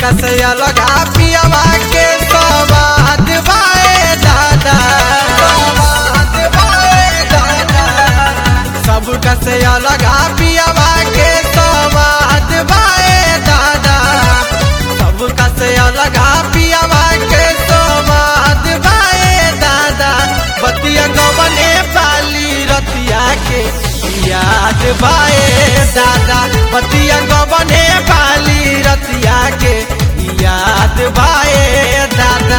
से अलग पियावा के सवाद बाए दादा सवाद बाए दादा सबका से अलग पियावा के सवाद बाए दादा सबका से अलग पियावा के सवाद बाए दादा बतिया गवने पाली रतिया के याद बाए दादा बतिया गवने पाली रतिया के याद बाए दादा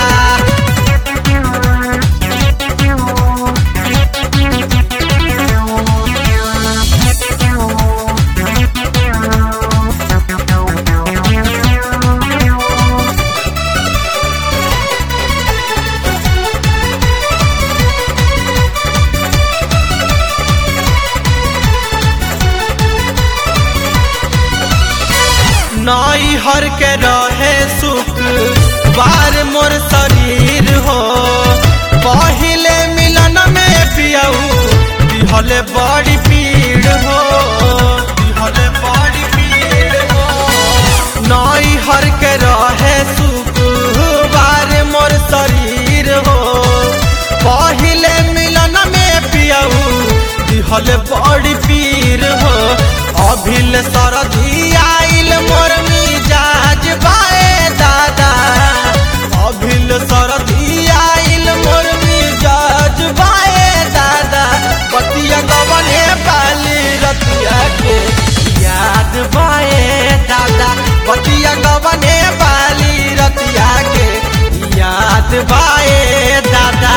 नई हर के रहे सुख बार मोर शरीर हो पहिले मिलन में पियऊ दिहले बड़ी पीड़ हो दिहले बड़ी पीड़ हो नई हर के रहे सुख बार मोर शरीर हो पहिले मिलन में पियऊ दिहले बड़ी पीर हो अभिल सरधी आइल मोर मिजाज बाए दादा अभिल सरधी आइल मोर मिजाज बाए दादा बतिया गवने पाली रतिया के याद बाए दादा बतिया गवने पाली रतिया के याद बाए दादा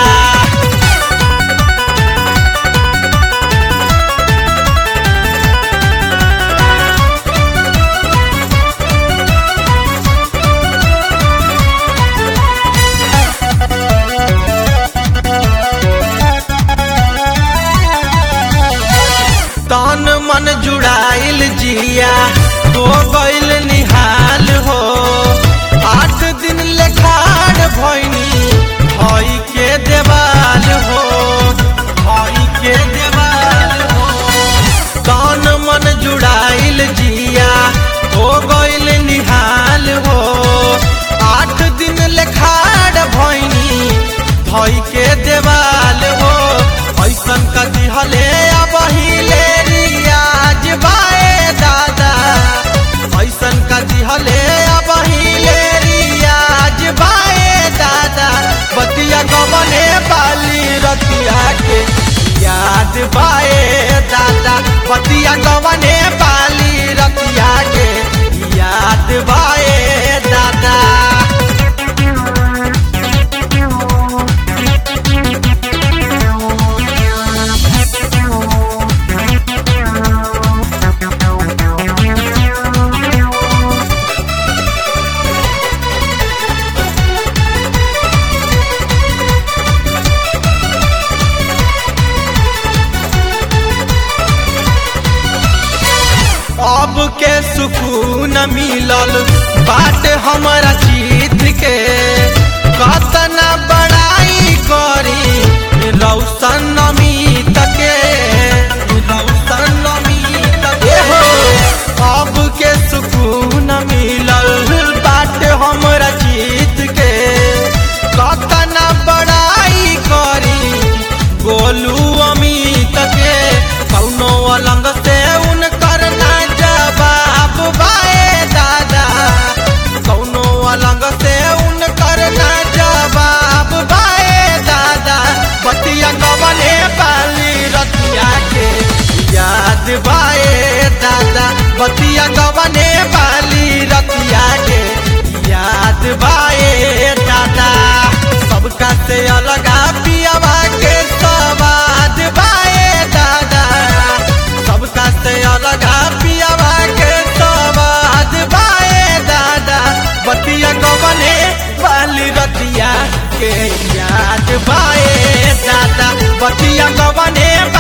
तन मन जुड़ाइल जिया हो गइल निहाल हो आठ दिन लेखाड़ भैनी हई के देवाल हो हई के देवाल हो तन मन जुड़ाइल जिया हो गइल निहाल हो आठ दिन लेखाड़ भैनी हई के देवाल हो ऐसन का दिहले अब हिले रियाज बाए दादा ऐसन का दिहले अब हिले रियाज बाए दादा बतिया गवने बाली रतिया के याद बाए दादा बतिया गवने बाली रतिया के याद बाए दादा अब के सुकून मिलल बाट हमारा जीत के कतना बड़ाई करी रौशन अमित के रौशन अमित के हो अब के सुकून मिलल बाट हमारा जीत के कतना बड़ाई करी गोलू अमित के कौनो अलंग से उनकर ना जवाब बाए दादा कौनो अलंग से उनकर ना जवाब बाए दादा बतिया गवने पाली रतिया के याद बाए दादा बतिया गवने पाली रतिया के याद बाए दादा सबका से अलगा पियावा के सवाद बाए दादा सबका से अलगा पियावा के सवाद बाए दादा बतिया गवने वाली रतिया के याद बाए दादा बतिया गवने